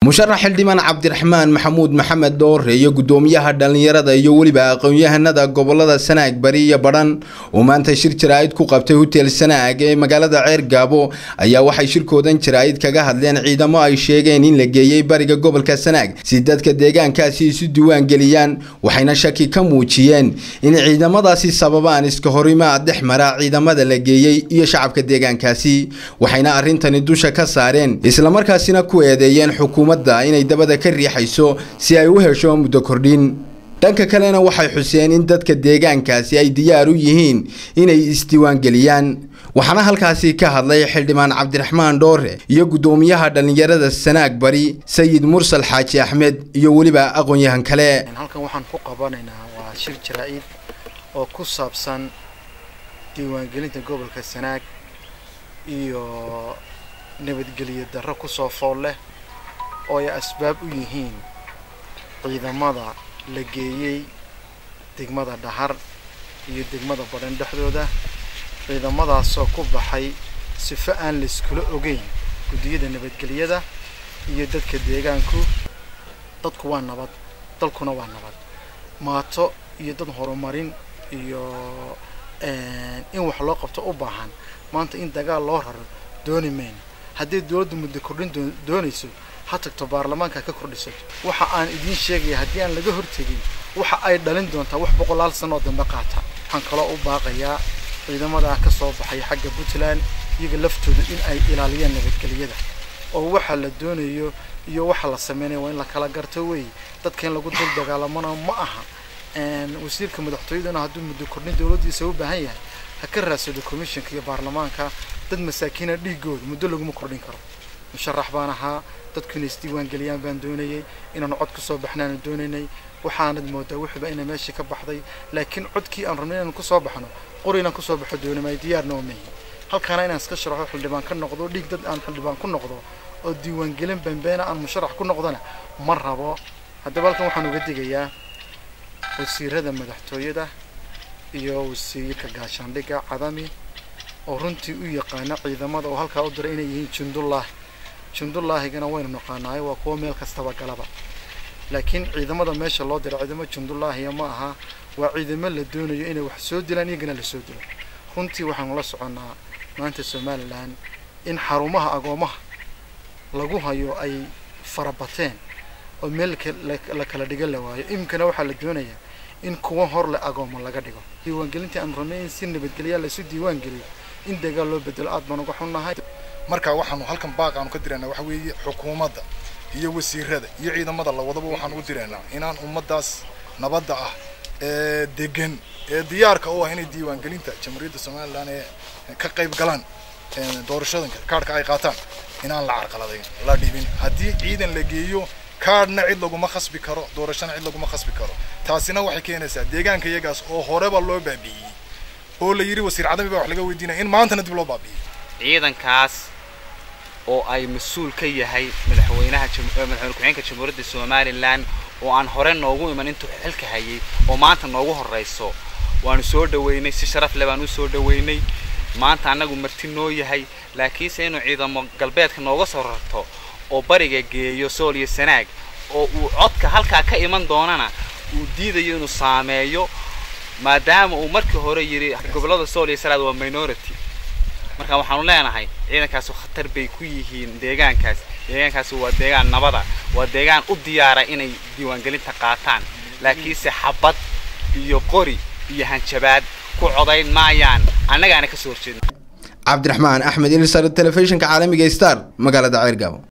musharax xildhibaan cabdiraxmaan maxamuud maxamed dhoore iyo gudoomiyaha dhallinyarada iyo weliba aqoon-yahanada gobolada sanaag bari iyo badhan oo maanta shir jaraa'id ku qabtay hotel sanaag ee magaalada ceer gaabo ayaa waxay shirkoodan jaraa'id kaga hadleen ciidamo ay sheegeen in la geeyey bariga gobolka sanaag si dadka deegaankaasi isu diiwaan geliyaan waxayna shaki ka muujiyeen in ciidamadaasi sababaan iska horimaad dhex mara ciidamada la geeyey iyo shacabka deegaankaasi waxayna arrintani dusha ka saareen islamarkaasina ku eedeeyeen xukuumadda inay dabada ka riixayso si ay u hesho muddo kordhin dhanka kalena waxay xuseen in dadka deegaankaasi ay diyaar u yihiin inay isdiiwaangeliyaan waxaana halkaasi ka hadlay xildhibaan cabdiraxmaan dhoore iyo guddoomiyaha dhallinyarada sanaag bari sayid mursal xaaji axmed iyo weliba aqoon-yahan kale halkan waxaan ku qabanaynaa waa shir jaraa-id oo ku saabsan diiwaangelinta gobolka sanaag iyo nabadgelyo darro kusoo fool leh oo ay asbaab u yihiin ciidamada la geeyey degmada dhahar iyo degmada badhan dhexdooda ciidamadaasoo ku baxay sifo aan layskula ogeyn guddiyada nabadgelyada iyo dadka deegaanku dadku waa nabad dalkuna waa nabad maato iyo dad horumarin iyo in wax loo qabto u baahan maanta in dagaal loo raro dooni mayno haddii dowladdu muddo kordhin doonayso ha tagto baarlamaanka ka kordhisato waxa aan idiin sheegaya haddii aan laga hortegin waxa ay dhalin doontaa wax boqolaal sanoo dambe qaata waxaan kaloo u baaqayaa ciidamadaa ka soo baxay xagga puntland iyaga laftooda in ay ilaaliyaan nabadgelyada oo waxa la doonayo iyo waxa la sameynayo waa in la kala garto wey dadka in lagu dul dagaalamona ma aha wasiirka madaxtooyaduna hadduu muddo kordhin dowladdiisa u baahan yahay ha ka raadsado commissionka iyo baarlamaanka dad masaakiina dhiigooda muddo laguma kordhin karo musharax baan ahaa dadku inay isdiiwaan geliyaan baan doonayay inaanu cod kasoo baxnaanu doonaynay waxaanad moodaa wixiiba inay meeshii ka baxday laakiin codkii aan rabnay inaan kusoo baxno qori inaan kusoo baxo doonamay diyaarna oo mehi halkaana inaan iska sharaxo xildhibaan ka noqdo dhiig dad aan xildhibaan ku noqdo oo diiwaangelin bambeena aan musharax ku noqdona ma rabo haddaba halkan waxaan uga digayaa wasiirada madaxtooyada iyo wasiirka gaashaandhigga cadami oo runtii u yaqaana ciidamada oo halkaa u diray inay yihiin jundullaahi jundullaahigana waynu naqaanaay waa kuwa meel kastaba galaba laakiin ciidamada meesha loo diray ciidamo jundullaahiya ma aha waa ciidamo la doonayo inay wax soo dilaan iyagana lasoo dilo runtii waxaanu la soconnaa maanta somalilan in xarumaha agoomaha lagu hayo ay farabateen oo meel la kala dhigan la waayo iminkana waxaa la doonayaa in kuwa hor le agooma laga dhigo diiwaangelintii aan rabnay in si nabadgelyaa laysu diiwaan geliyo in dagaal loo bedelo aad baan uga xunnahay marka waxaanu halkan baaq aanu ka diraynaa waxa weeye xukuumadda iyo wasiirada iyo ciidamada lawadaba waxaan ugu diraynaa inaan ummaddaas nabadda ah ee degan ee diyaarka u ah inay diiwaangelinta jamhuuriyadda somalilan ee ka qayb galaan doorashadanka kaadhka ay qaataan inaan la carqaladayn la dhibin haddii ciidan la geeyo kaadhna cid laguma khasbi karo doorashana cid laguma khasbi karo taasina waxay keenaysaa deegaanka iyagaas oo horeba loo baabi'iyey oo la yidhi wasiir cadami baa wax laga weydiinaya in maantana dib loo baabi'iyey ciidankaas oo ay mas-uul ka yahay madaxweynaha madaxweyne ku-xigeenka jamhuuriyadda somalilan oo aan hore noogu iman intuu xilka hayay oo maanta noogu horrayso waanu soo dhaweynay si sharaf leh baan u soo dhaweynay maanta annagu marti noo yahay laakiinse inuu ciidamo galbeedka nooga soo rarto oo bariga geeyo sool iyo sanaag oo uu codka halkaa ka iman doonana uu diidayo inuu saameeyo maadaama uu markii hore yidhi gobollada sool iyo sanaag waa minority marka waxaanu leenahay ciidankaasi khatar bay ku yihiin deegaankaas deegaankaasi waa deegaan nabada waa deegaan u diyaara inay diiwaangelinta qaataan laakiinse xabad iyo qori iyo hanjabaad ku codayn maayaan annagaana ka soo horjeedna cabdiraxmaan axmed ilsar telefishinka caalamiga star magaalada ceergaabo